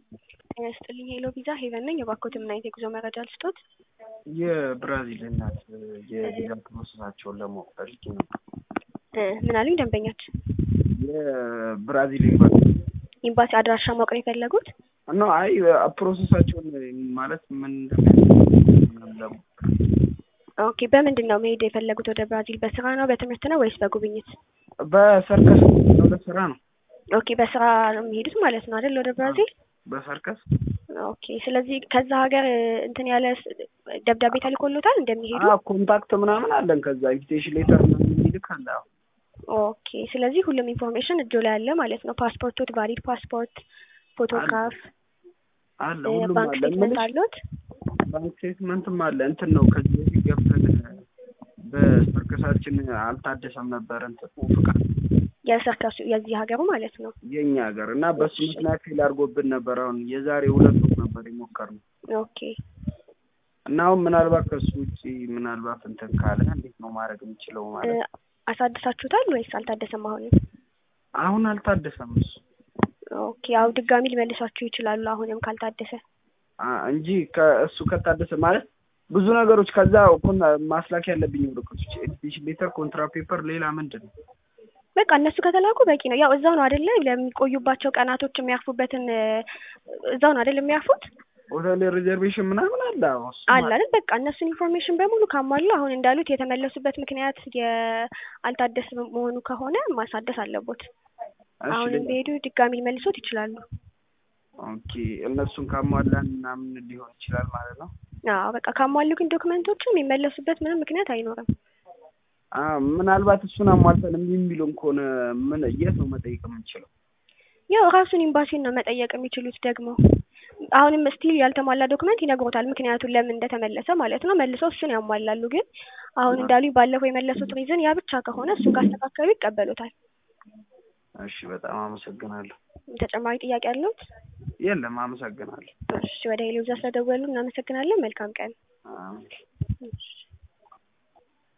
ጤና ይስጥልኝ ሄሎ ቪዛ ሄቨን ነኝ። የባኮትን ምን አይነት የጉዞ መረጃ ልስጦት? የብራዚል እናት የቪዛ ፕሮሰሳቸውን ለማወቅ ፈልጌ ነው። እ ምን አሉኝ ደንበኛችን? የብራዚል ኤምባሲ ኤምባሲ አድራሻ ማወቅ ነው የፈለጉት? ነው። አይ ፕሮሰሳቸውን ማለት ምን እንደሚያስፈልግ ለማወቅ ኦኬ በምንድን ነው መሄድ የፈለጉት ወደ ብራዚል? በስራ ነው በትምህርት ነው ወይስ በጉብኝት? በሰርከስ ነው ለስራ ነው። ኦኬ በስራ ነው የሚሄዱት ማለት ነው አይደል ወደ ብራዚል? በሰርከስ ኦኬ ስለዚህ ከዛ ሀገር እንትን ያለ ስ- ደብዳቤ ተልኮሎታል እንደሚሄዱ? አዎ ኮንታክት ምናምን አለን። ከዛ ኢንቪቴሽን ሌተር ምናምን የሚልክ አለ። አዎ ኦኬ ስለዚህ ሁሉም ኢንፎርሜሽን እጆ ላይ አለ ማለት ነው። ፓስፖርቶት፣ ቫሊድ ፓስፖርት፣ ፎቶግራፍ፣ አለ እ ሁሉም ባንክ አለ። ስቴትመንት ምንሽ አለዎት? ባንክ ስቴትመንትም አለ። እንትን ነው ከዚህ በፊት ገብተን በሰርከሳችን አልታደሰም ነበር እንትን ፍቃድ የሰርከሱ የዚህ ሀገሩ ማለት ነው። የኛ ሀገር እና በሱ ምክንያት ፌል አድርጎብን ነበር። አሁን የዛሬ ሁለት ወር ነበር የሞከርነው ኦኬ እና አሁን ምናልባት ከሱ ውጭ ምናልባት እንትን ካለ እንዴት ነው ማድረግ የምችለው? እ ማለት አሳድሳችሁታል ወይስ አልታደሰም አሁንም? አሁን አልታደሰም እሱ ኦኬ ያው ድጋሚ ሊመልሷችሁ ይችላሉ አሁንም ካልታደሰ። አ እንጂ ከእሱ ከታደሰ ማለት ብዙ ነገሮች ከዛ ኮን ማስላክ ያለብኝ ወረቀቶች ኢንቪቴሽን ሌተር፣ ኮንትራ ፔፐር፣ ሌላ ምንድን ነው? በቃ እነሱ ከተላኩ በቂ ነው። ያው እዛው ነው አይደለ ለሚቆዩባቸው ቀናቶች የሚያርፉበትን እ እዛው ነው አይደል የሚያርፉት? ሆቴል ሪዘርቬሽን ምናምን አለ። አዎ እሱ አለ አይደል በቃ እነሱን ኢንፎርሜሽን በሙሉ ካሟሉ አሁን እንዳሉት የተመለሱበት ምክንያት የአልታደስ መሆኑ ከሆነ ማሳደስ አለቦት። እሺ አሁንም ሌላ ቢሄዱ ድጋሚ ሊመልሶት ይችላሉ። ኦኬ እነሱን ካሟላን ምናምን ሊሆን ይችላል ማለት ነው። አዎ በቃ ካሟሉ ግን ዶክመንቶቹ የሚመለሱበት ምንም ምክንያት አይኖርም። አ ምናልባት እሱን አሟልተን እምቢ የሚሉን ከሆነ ምን የት ነው መጠየቅ የምንችለው? ያው ራሱን ኤምባሲን ነው መጠየቅ የሚችሉት። ደግሞ አሁንም ስቲል ያልተሟላ ዶክመንት ይነግሮታል፣ ምክንያቱን ለምን እንደተመለሰ ማለት ነው። መልሰው እሱን ያሟላሉ። ግን አሁን እንዳሉኝ ባለፈው የመለሱት ሪዝን ያ ብቻ ከሆነ እሱን ካስተካከሉ ይቀበሉታል። እሺ በጣም አመሰግናለሁ። ተጨማሪ ጥያቄ አለዎት? የለም አመሰግናለሁ። እሺ ወደ ሄሎ ቪዛ ስለደወሉ እናመሰግናለን። መልካም ቀን። አሜን። እሺ